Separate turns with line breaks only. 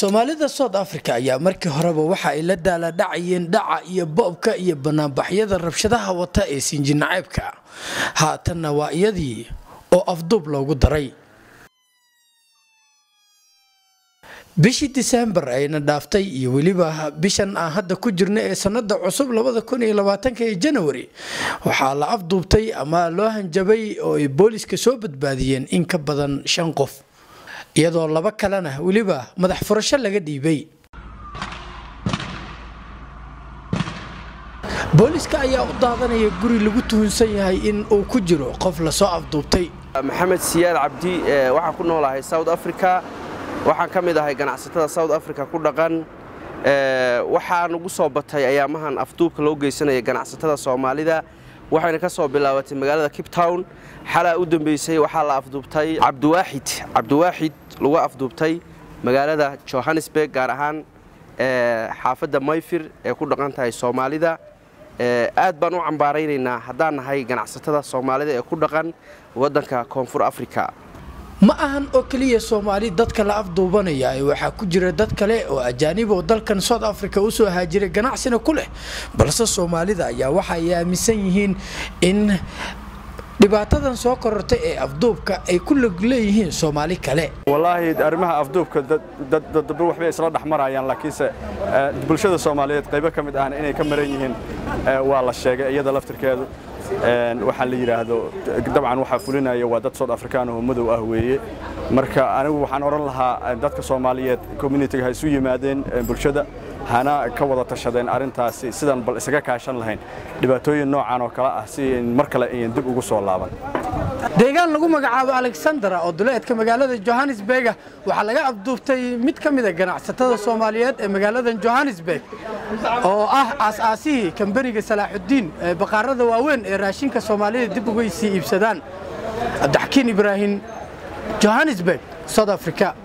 soomaalida south africa ayaa markii horeba waxa ay la daaladhacayeen dhaca iyo boobka iyo banaanbaxyada rabshadaha wata ee sinjinaceybka haatanna waa iyadii oo afduub loogu daray bishii disembar ayna dhaaftay iyo weliba bishan aan hadda ku jirna ee sanada cusub ee janawari waxaa la afduubtay ama loo hanjabay oo ay booliska soo badbaadiyeen in ka badan shan qof iyadoo laba kalena weliba madax furasho laga dhiibay booliska ayaa u daadanaya guri lagu tuhunsan yahay in uu ku jiro qof lasoo afduubtay
maxamed siyaad cabdi waxaan ku noolahay south africa waxaan ka mid ahay ganacsatada south africa ku dhaqan waxaa nugu soo batay ayaamahan afduubka loo geysanaya ganacsatada soomaalida waxayna ka soo bilaabatay magaalada cape town xalaa u dambeysay waxaa la afduubtay cabdiwaaxid cabdiwaaxid lagu afduubtay magaalada johannesburg gaar ahaan xaafadda mayfir ee ku dhaqan tahay soomaalida aad baan u cambaaraynaynaa haddaan nahay ganacsatada soomaalida ee ku dhaqan waddanka koonfur africa
ma ahan oo keliya soomaali dadka la afduubanaya waxaa ku jira dad kale oo ajaanib oo dalkan south africa usoo haajiray ganacsina ku leh balse soomaalida ayaa waxa ay aaminsan yihiin in dhibaatadan soo korortay ee afduubka ay ku log leeyihiin soomaali kale
wallaahi arrimaha afduubka dadba waxbay isla dhex marayaan laakiinse bulshada soomaaliyeed qaybo ka mid ahna inay ka maran yihiin waa la sheegay iyada laftirkeedu waxaa la yidhaahdo dabcan waxaa fulinaya waa dad south african oo madow ah weeye marka anigu waxaan odhan lahaa dadka soomaaliyeed communitiga ha isu yimaadeen bulshada hana ka wada tashadeen arrintaasi sidaan bal isaga kaashan lahayn dhibaatooyin noocan oo kale ah si mar kale ayan dib ugu soo laaban
deegaan lagu magacaabo alexandra oo duleedka magaalada johannesburga waxaa laga afduubtay mid ka mida ganacsatada soomaaliyeed ee magaalada johannesburg oo ah aas-aasihii kambaniga salaaxudiin ee baqaarada waaweyn ee raashinka soomaalida dib uga sii iibsadaan cabdixakiin ibraahim johannesburg south africa